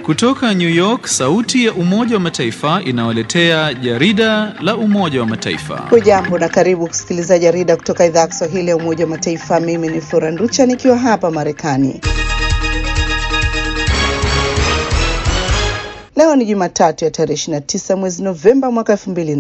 Kutoka New York, sauti ya Umoja wa Mataifa inawaletea jarida la Umoja wa Mataifa. Hujambo na karibu kusikiliza jarida kutoka idhaa ya Kiswahili ya Umoja wa Mataifa. Mimi ni Flora Nducha nikiwa hapa Marekani. Leo ni Jumatatu ya tarehe 29 mwezi Novemba mwaka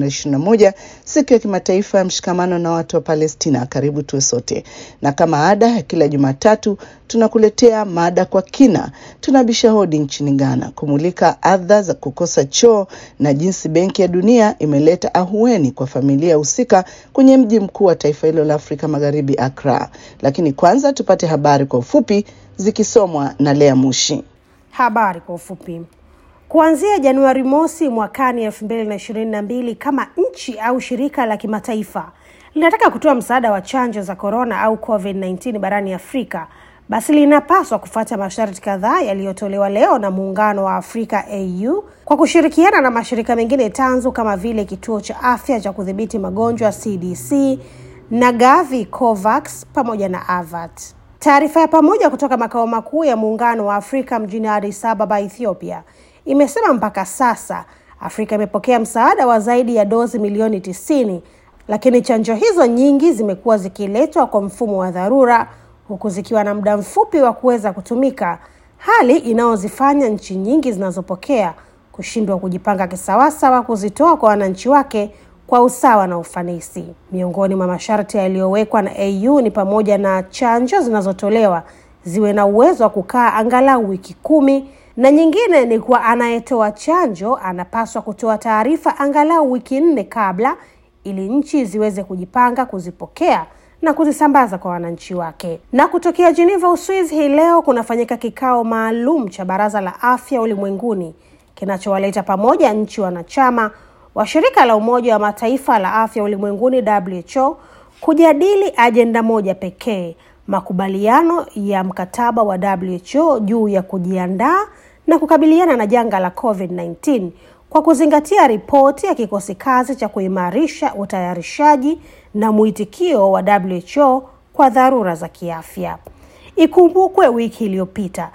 2021, siku ya kimataifa ya mshikamano na watu wa Palestina. Karibu tuwe sote, na kama ada ya kila Jumatatu tunakuletea mada kwa kina. Tunabisha hodi nchini Ghana kumulika adha za kukosa choo na jinsi Benki ya Dunia imeleta ahueni kwa familia husika kwenye mji mkuu wa taifa hilo la Afrika Magharibi, Accra. Lakini kwanza tupate habari kwa ufupi zikisomwa na Lea Mushi. Habari kwa ufupi. Kuanzia Januari mosi mwakani elfu mbili na ishirini na mbili, kama nchi au shirika la kimataifa linataka kutoa msaada wa chanjo za korona au COVID-19 barani Afrika, basi linapaswa kufuata masharti kadhaa yaliyotolewa leo na Muungano wa Afrika AU kwa kushirikiana na mashirika mengine tanzu kama vile Kituo cha Afya cha Kudhibiti Magonjwa CDC na Gavi, COVAX pamoja na AVAT. Taarifa ya pamoja kutoka makao makuu ya Muungano wa Afrika mjini Addis Ababa, Ethiopia imesema mpaka sasa Afrika imepokea msaada wa zaidi ya dozi milioni tisini, lakini chanjo hizo nyingi zimekuwa zikiletwa kwa mfumo wa dharura, huku zikiwa na muda mfupi wa kuweza kutumika, hali inayozifanya nchi nyingi zinazopokea kushindwa kujipanga kisawasawa kuzitoa kwa wananchi wake kwa usawa na ufanisi. Miongoni mwa masharti yaliyowekwa na AU ni pamoja na chanjo zinazotolewa ziwe na uwezo wa kukaa angalau wiki kumi na nyingine ni kuwa anayetoa chanjo anapaswa kutoa taarifa angalau wiki nne kabla ili nchi ziweze kujipanga kuzipokea na kuzisambaza kwa wananchi wake. Na kutokea Geneva, Uswizi, hii leo kunafanyika kikao maalum cha Baraza la Afya Ulimwenguni kinachowaleta pamoja nchi wanachama wa shirika la Umoja wa Mataifa la Afya Ulimwenguni WHO kujadili ajenda moja pekee, makubaliano ya mkataba wa WHO juu ya kujiandaa na kukabiliana na janga la COVID-19 kwa kuzingatia ripoti ya kikosi kazi cha kuimarisha utayarishaji na mwitikio wa WHO kwa dharura za kiafya. Ikumbukwe wiki iliyopita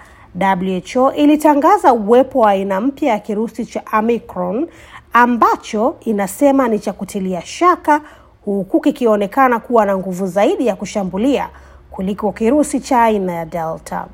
WHO ilitangaza uwepo wa aina mpya ya kirusi cha Omicron ambacho inasema ni cha kutilia shaka, huku kikionekana kuwa na nguvu zaidi ya kushambulia kuliko kirusi cha aina ya Delta.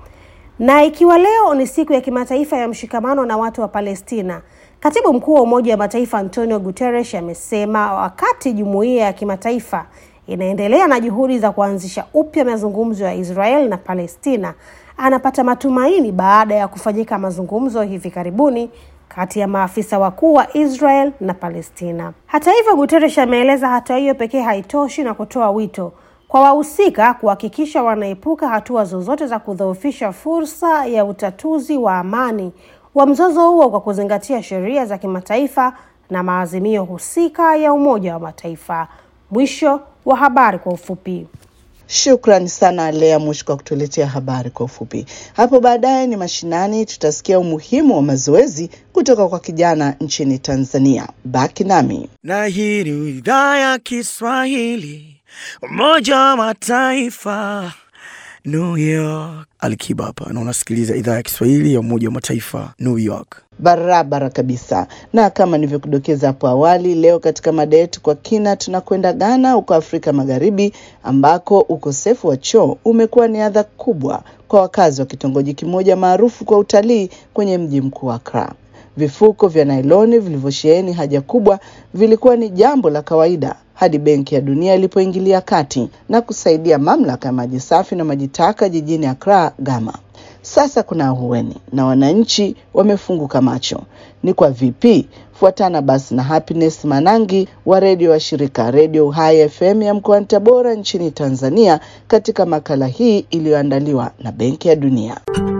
Na ikiwa leo ni siku ya kimataifa ya mshikamano na watu wa Palestina, katibu mkuu wa Umoja wa Mataifa Antonio Guterres amesema wakati jumuiya ya kimataifa inaendelea na juhudi za kuanzisha upya mazungumzo ya Israel na Palestina, anapata matumaini baada ya kufanyika mazungumzo hivi karibuni kati ya maafisa wakuu wa Israel na Palestina. Hata hivyo, Guterres ameeleza hatua hiyo pekee haitoshi na kutoa wito kwa wahusika kuhakikisha wanaepuka hatua zozote za kudhoofisha fursa ya utatuzi wa amani wa mzozo huo kwa kuzingatia sheria za kimataifa na maazimio husika ya Umoja wa Mataifa. Mwisho wa habari kwa ufupi. Shukrani sana Lea Mush kwa kutuletea habari kwa ufupi. Hapo baadaye ni mashinani, tutasikia umuhimu wa mazoezi kutoka kwa kijana nchini Tanzania. Baki nami. Na hii ni idhaa ya Kiswahili, Umoja wa Mataifa, New York. Alikiba hapa na unasikiliza idhaa ya Kiswahili ya Umoja wa Mataifa, New York. Barabara kabisa. Na kama nilivyokudokeza hapo awali, leo katika mada yetu kwa kina, tunakwenda Ghana huko Afrika Magharibi, ambako ukosefu wa choo umekuwa ni adha kubwa kwa wakazi wa kitongoji kimoja maarufu kwa utalii kwenye mji mkuu wa Accra. Vifuko vya nailoni vilivyosheheni haja kubwa vilikuwa ni jambo la kawaida hadi Benki ya Dunia ilipoingilia kati na kusaidia mamlaka ya maji safi na maji taka jijini Accra, Gama. Sasa kuna ahueni na wananchi wamefunguka macho. Ni kwa vipi? Fuatana basi na Happiness Manangi wa redio wa shirika Redio Uhai FM ya mkoani Tabora nchini Tanzania katika makala hii iliyoandaliwa na Benki ya Dunia.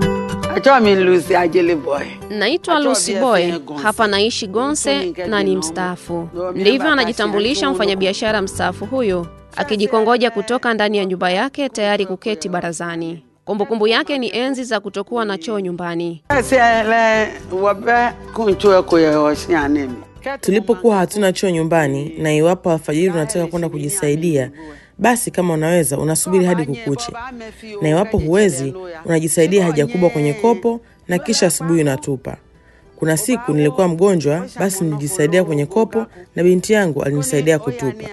Naitwa Lucy Boy, hapa naishi Gonse na ni mstaafu. Ndivyo anajitambulisha mfanyabiashara mstaafu huyu, akijikongoja kutoka ndani ya nyumba yake tayari kuketi barazani. Kumbukumbu yake ni enzi za kutokuwa na choo nyumbani. Tulipokuwa hatuna choo nyumbani, na iwapo alfajiri unataka kwenda kujisaidia, basi kama unaweza unasubiri hadi kukuche, na iwapo huwezi unajisaidia haja kubwa kwenye kopo na kisha asubuhi unatupa. Kuna siku nilikuwa mgonjwa, basi nilijisaidia kwenye kopo na binti yangu alinisaidia kutupa.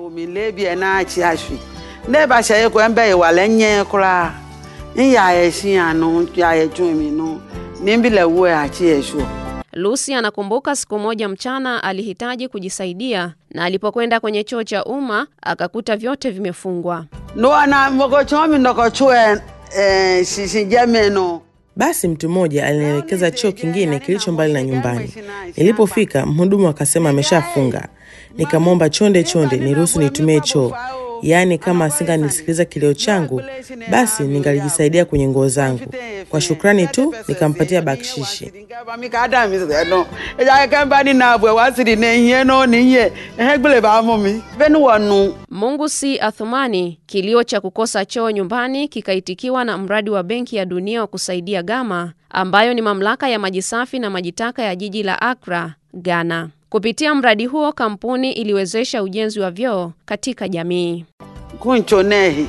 ne ba hyɛ kɔ ɛbɛ yɛ wale nyɛ koraa n yaayɛ si ano yaayɛ twumi no ne bi la wo akyi yɛ so Lucy anakumbuka siku moja mchana alihitaji kujisaidia na alipokwenda kwenye choo cha umma akakuta vyote vimefungwa. no ana mɔkɔkyɛn mi nɔkɔtwo ɛ ɛ sisi jɛmi no Basi mtu mmoja alinielekeza choo kingine kilicho mbali na nyumbani. Nilipofika, mhudumu akasema ameshafunga. Nikamwomba chonde chonde niruhusu nitumie choo, yaani kama asinganisikiliza kilio changu, basi ningalijisaidia kwenye nguo zangu. Kwa shukrani tu nikampatia bakshishi. mi ka da mi sɛ no ɛdza kɛkɛ ba ni na bɔ wa siri ne hiɛ no ni hiɛ ɛhɛ gbele ba mɔ mi bɛ ni wɔ nu. Mungu si Athumani, kilio cha kukosa choo nyumbani kikaitikiwa na mradi wa Benki ya Dunia wa kusaidia Gama, ambayo ni mamlaka ya maji safi na maji taka ya jiji la Accra, Ghana. Kupitia mradi huo, kampuni iliwezesha ujenzi wa vyoo katika jamii. kuncho ne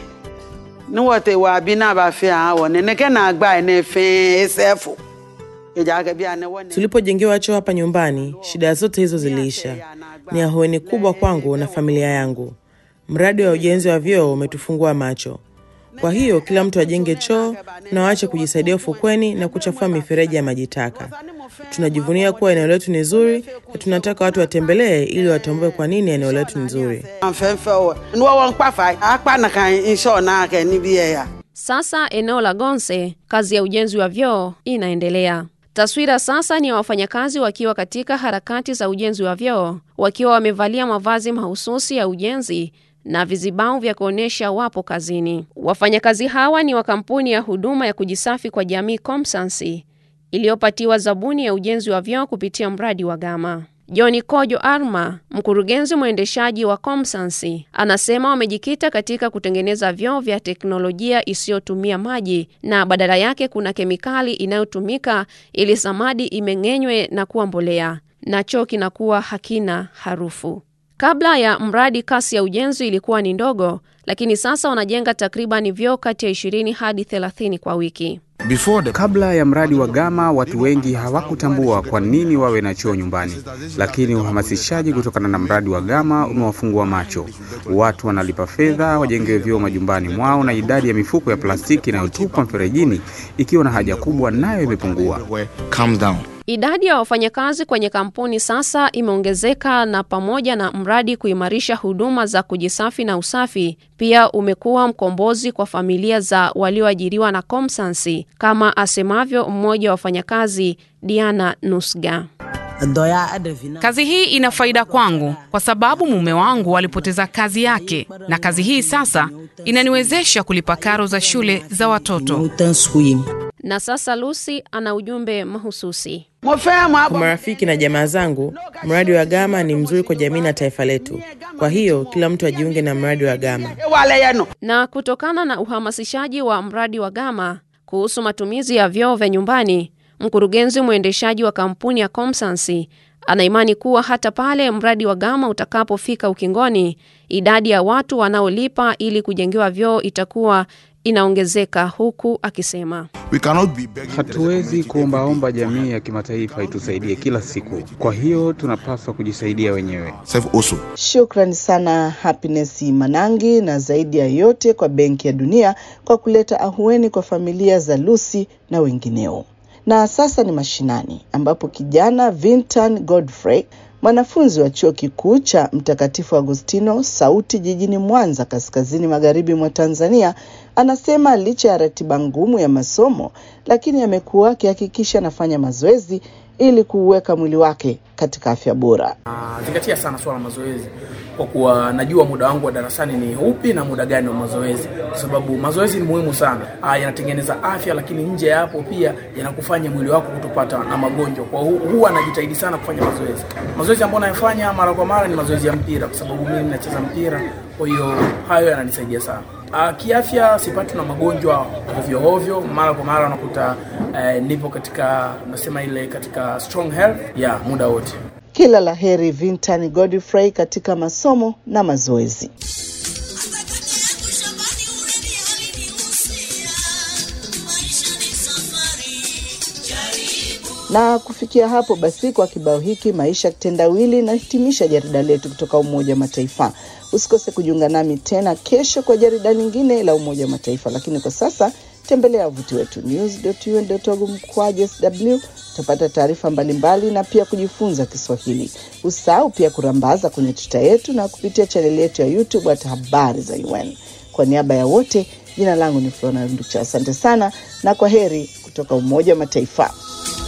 ni wɔ te wa bi na ba fɛ a wɔ ne ne kɛ na gba ne fɛn esɛfo ɛdza kɛ bi a ne wɔ ne. Tulipojengewa choo hapa nyumbani, shida zote hizo ziliisha. Ni ahueni kubwa kwangu na familia yangu. Mradi wa ujenzi wa vyoo umetufungua macho. Kwa hiyo kila mtu ajenge choo na waache kujisaidia ufukweni na kuchafua mifereji ya maji taka. Tunajivunia kuwa eneo letu ni zuri na tunataka watu watembelee ili watambue kwa nini eneo letu ni zuri. an fɛn fɛn wɔ ni wɔ wɔn kpa fa a kpa na kan nsɔ na kɛ ni bi yɛ ya. Sasa eneo la Gonse, kazi ya ujenzi wa vyoo inaendelea. Taswira sasa ni ya wafanyakazi wakiwa katika harakati za ujenzi wa vyoo, wakiwa wamevalia mavazi mahususi ya ujenzi na vizibao vya kuonyesha wapo kazini. Wafanyakazi hawa ni wa kampuni ya huduma ya kujisafi kwa jamii Comsansi iliyopatiwa zabuni ya ujenzi wa vyoo kupitia mradi wa Gama. John Kojo Arma, mkurugenzi mwendeshaji wa Comsansi, anasema wamejikita katika kutengeneza vyoo vya teknolojia isiyotumia maji na badala yake kuna kemikali inayotumika ili samadi imeng'enywe na kuwa mbolea na choo kinakuwa hakina harufu. Kabla ya mradi, kasi ya ujenzi ilikuwa ni ndogo, lakini sasa wanajenga takriban vyoo kati ya 20 hadi 30 kwa wiki. Kabla ya mradi wa Gama, watu wengi hawakutambua kwa nini wawe na choo nyumbani, lakini uhamasishaji kutokana na mradi wa Gama umewafungua macho. Watu wanalipa fedha wajengewe vyoo majumbani mwao, na idadi ya mifuko ya plastiki inayotupwa mferejini ikiwa na haja kubwa nayo imepungua. Idadi ya wafanyakazi kwenye kampuni sasa imeongezeka na pamoja na mradi kuimarisha huduma za kujisafi na usafi, pia umekuwa mkombozi kwa familia za walioajiriwa na Comsansi, kama asemavyo mmoja wa wafanyakazi Diana Nusga. Kazi hii ina faida kwangu kwa sababu mume wangu alipoteza kazi yake, na kazi hii sasa inaniwezesha kulipa karo za shule za watoto. Na sasa Lucy ana ujumbe mahususi. mo fɛn mo Kwa marafiki na jamaa zangu, mradi wa Gama ni mzuri kwa jamii na taifa letu. Kwa hiyo kila mtu ajiunge na mradi wa Gama. wale yɛ no. Na kutokana na uhamasishaji wa mradi wa Gama kuhusu matumizi ya vyoo vya nyumbani, mkurugenzi mwendeshaji wa kampuni ya Comsansi anaimani kuwa hata pale mradi wa Gama utakapofika ukingoni, idadi ya watu wanaolipa ili kujengewa vyoo itakuwa inaongezeka, huku akisema Hatuwezi kuombaomba jamii ya kimataifa itusaidie kila siku, kwa hiyo tunapaswa kujisaidia wenyewe. Shukrani sana Happiness Manangi, na zaidi ya yote kwa Benki ya Dunia kwa kuleta ahueni kwa familia za Lucy na wengineo. Na sasa ni mashinani, ambapo kijana Vintan Godfrey mwanafunzi wa chuo kikuu cha Mtakatifu Agustino Sauti jijini Mwanza, kaskazini magharibi mwa Tanzania, anasema licha ya ratiba ngumu ya masomo, lakini amekuwa akihakikisha anafanya mazoezi ili kuuweka mwili wake katika afya bora. zingatia sana swala la mazoezi kwa kuwa najua muda wangu wa darasani ni upi na muda gani wa mazoezi, kwa sababu mazoezi ni muhimu sana. Ah, yanatengeneza afya, lakini nje ya hapo pia yanakufanya mwili wako kutopata na magonjwa. Kwa hu, huwa najitahidi sana kufanya mazoezi. Mazoezi ambayo nayafanya mara kwa mara ni mazoezi ya mpira, kwa sababu mimi nacheza mpira, kwa hiyo hayo yananisaidia sana. Uh, kiafya sipati na magonjwa ovyo ovyo, mara kwa mara unakuta uh, nipo katika nasema ile katika strong health ya yeah, muda wote. Kila la heri Vintan Godfrey katika masomo na mazoezi. Na kufikia hapo basi, kwa kibao hiki maisha kitendawili, nahitimisha jarida letu kutoka Umoja wa Mataifa. Usikose kujiunga nami tena kesho kwa jarida lingine la Umoja wa Mataifa, lakini kwa sasa tembelea wavuti wetu news.un.org mkwaju sw utapata taarifa mbalimbali na pia kujifunza Kiswahili. Usahau pia kurambaza kwenye tuta yetu na kupitia chaneli yetu ya YouTube hata habari za UN. Kwa niaba ya wote, jina langu ni Flora Nducha. Asante sana na kwa heri kutoka Umoja wa Mataifa.